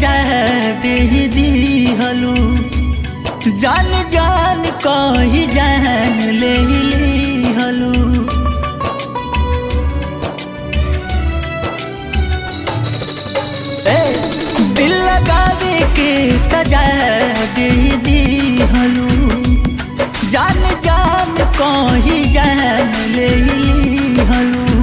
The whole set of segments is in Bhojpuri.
सजा दे दिहलू जान जान कही जान ले लिहलू ए, दिल लगावे के सजा दे दिहलू जान जान कही जान ले लिहलू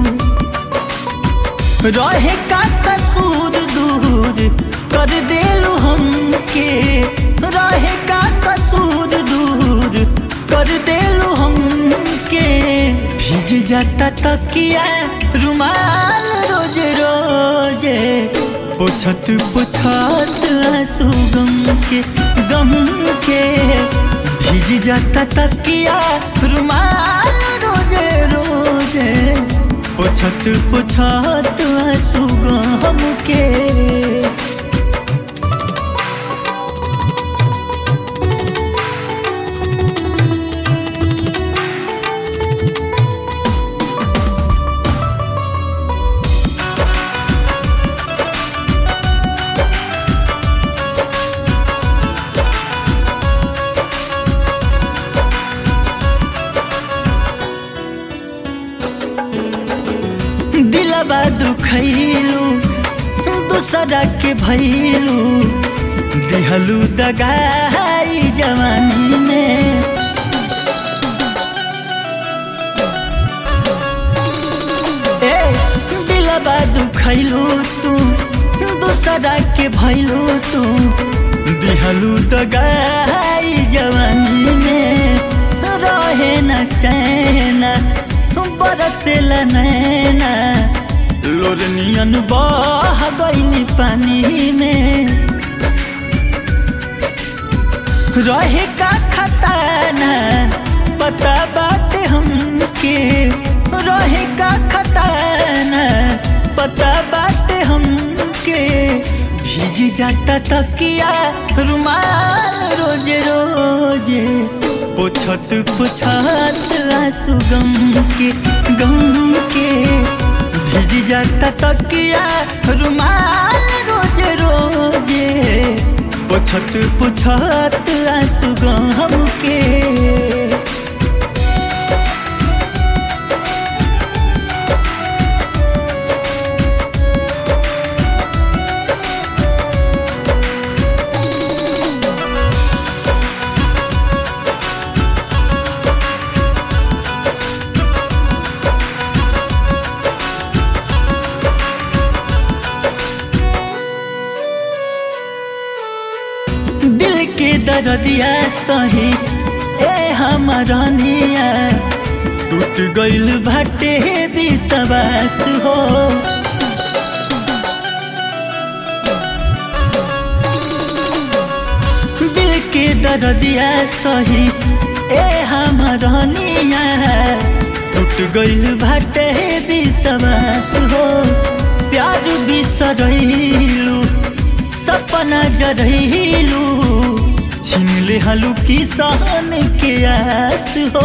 रहे का कसूर दूर कर देलू हमके रहे का कसूर दूर कर देलू हमके भीज जाता तकिया रुमाल रोज रोजे पोछत पोछत आंसू गम के गम के भीज जाता तकिया रुमाल रोजे रोजे पोछत पोछत आंसू गम के दिलबा दुखैलू दूसरा के भैलू दिहलू दगाई जवानी में ए दिलबा दुखैलू तू दूसरा के भैलू तू दिहलू दगाई जवानी में रहे न चैना बरसेला नैना लोरनियन बह गईनी पानी में रहे का खताना पता बात हमके रहे का खताना पता बात हमके भीज जाता तकिया रुमाल रोज रोजे पोछत पोछत आंसू गम के गम के भीज जाता तकिया रुमाल रोज रोजे पोछत पोछत आंसू गम के दिल के दर्दिया सही ए हमरनिया टूट गइल भाटे विश्वास हो दिल के दर्दिया सही ए हमरनिया टूट गइल भाटे विश्वास हो प्यार बिसरैलू सपना जरहिलू छीन ले हलू की सहन के आस हो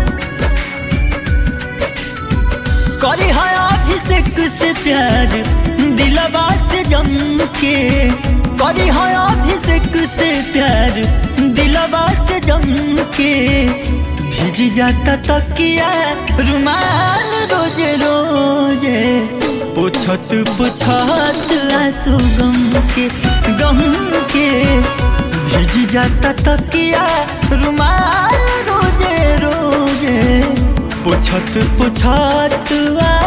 करी है अभिषेक से प्यार दिलवा से जम के करी है अभिषेक से प्यार दिलवा से जम के भीज जाता तकिया रुमाल रोज रोजे पोछत पोछत आंसू गम के गम के भीज जाता तकिया रुमाल रोजे रोजे पोछत पोछत आ